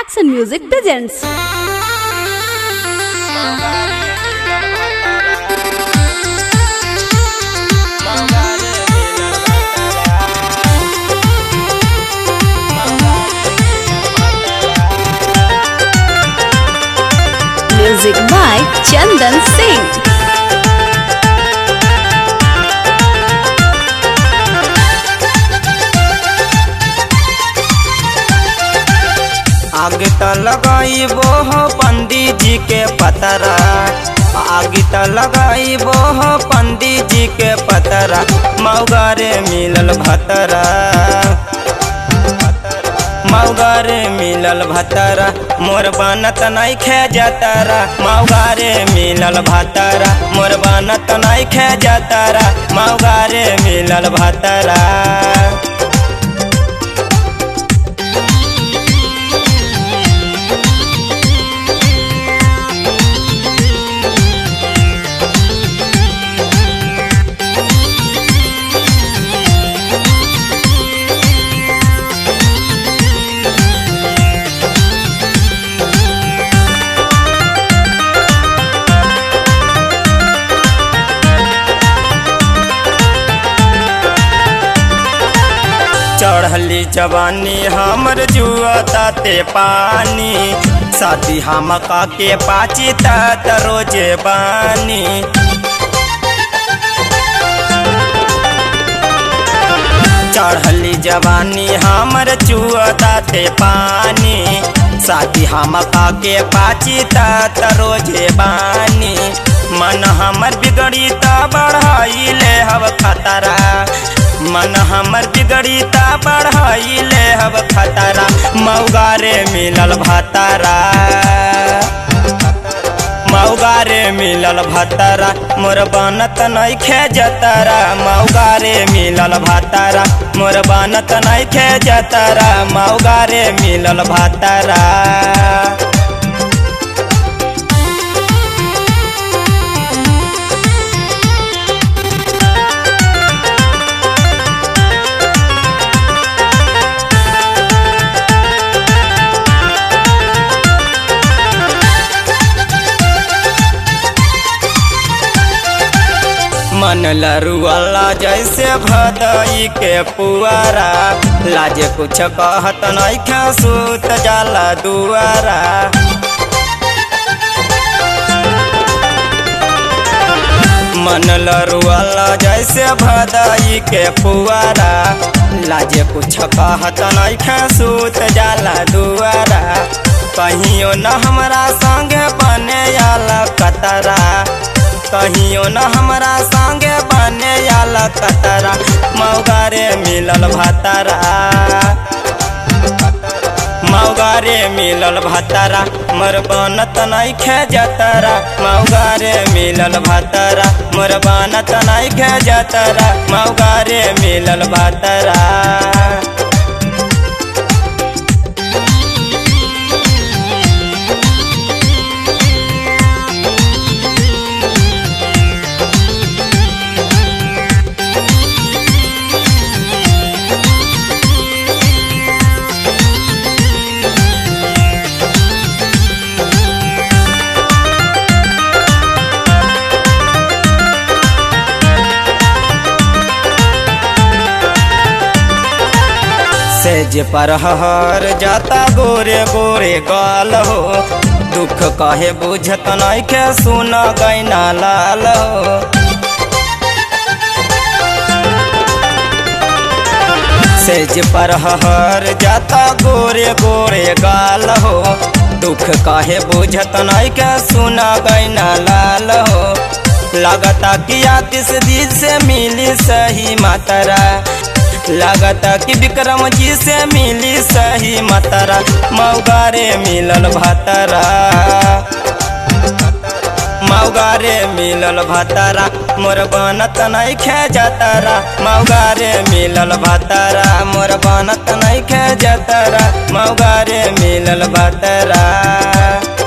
Action Music presents. Music by Chandan Singh. आगे त लगाइबो हो पंडित जी के पतरा आगे त लगाइबो हो पंडित जी के पतरा मौगारे मिलल भतरा मौगारे मिलल भतरा मोर बनत नहीं खे जतरा मौगारे मिलल भतरा मोर बनत नहीं खे जतरा मौगारे मिलल भतरा चढ़ली जवानी हमर जुआता ते पानी साथी हम के पाची तात रोजे बानी चढ़ली जवानी हमर चुआता ते पानी साथी हम के पाची तात रोजे बानी मन हमर बिगड़ी त बढ़ाइले हव खतरा मन हमर बिगड़ी ता बढ़ाइले हब खतरा मौगारे मिलल भतरा मौगारे मिलल भतरा मोर बनत नहीं खे जतरा मौगारे मिलल भतरा मोर बनत नहीं खे जतरा मौगारे मिलल भतरा मन लरुअला जैसे भदई के पुआरा लाजे कुछ कहत नहीं खे सूत जाला दुआरा मन लरुअला जैसे भदई के पुआरा लाजे कुछ कहत नहीं खे सूत जाला दुआरा कहियो न हमरा संगे बने आला कतरा कहियो न हमरा संगे बने आला कतरा मौगारे मिलल भतरा मौगारे मिलल भतरा मोर बनत नहीं खे जतरा मौगारे मिलल भतरा मोर बनत नहीं खे जतरा मौगारे मिलल भतरा सेज पर हर जाता गोरे गोरे गाल हो दुख कहे बुझत नहीं के सुना गैना लाल हो सेज पर हर जाता गोरे गोरे गाल हो दुख कहे बुझत नहीं के सुना गैना लाल हो लगता कि किस दिन से मिली सही मातरा लगता कि विक्रम जी से मिली सही मतरा मौगारे मिलल भतरा मौगारे मिलल भतरा मोर बनत नहीं खे जतरा मौगारे मिलल भतरा मोर बनत नहीं खे जतरा मौगारे मिलल भतरा